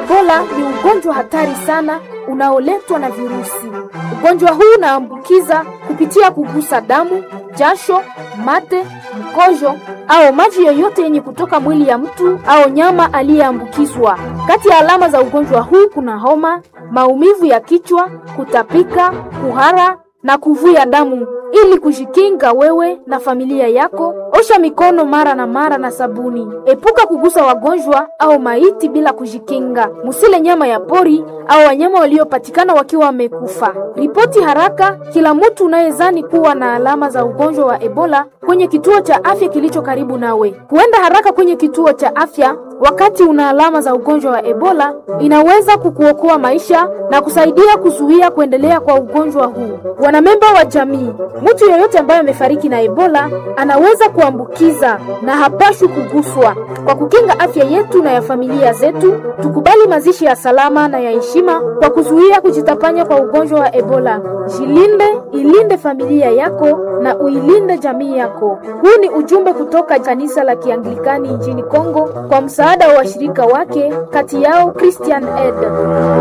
Ebola ni ugonjwa hatari sana unaoletwa na virusi. Ugonjwa huu unaambukiza kupitia kugusa damu, jasho, mate, mkojo au maji yoyote yenye kutoka mwili ya mtu au nyama aliyeambukizwa. Kati ya alama za ugonjwa huu kuna homa, maumivu ya kichwa, kutapika, kuhara na kuvuja damu. Ili kujikinga wewe na familia yako, osha mikono mara na mara na sabuni. Epuka kugusa wagonjwa au maiti bila kujikinga. Musile nyama ya pori au wanyama waliopatikana wakiwa wamekufa. Ripoti haraka kila mtu unayezani kuwa na alama za ugonjwa wa Ebola kwenye kituo cha afya kilicho karibu nawe. Kuenda haraka kwenye kituo cha afya wakati una alama za ugonjwa wa Ebola inaweza kukuokoa maisha na kusaidia kuzuia kuendelea kwa ugonjwa huu. Wanamemba wa jamii, mtu yeyote ambaye amefariki na Ebola anaweza kuambukiza na hapashwi kuguswa. Kwa kukinga afya yetu na ya familia zetu, tukubali mazishi ya salama na ya heshima kwa kuzuia kujitapanya kwa ugonjwa wa Ebola. Jilinde, ilinde familia yako na uilinde jamii yako. Huu ni ujumbe kutoka kanisa la Kianglikani nchini Kongo kwa msaada wa washirika wake, kati yao Christian Aid.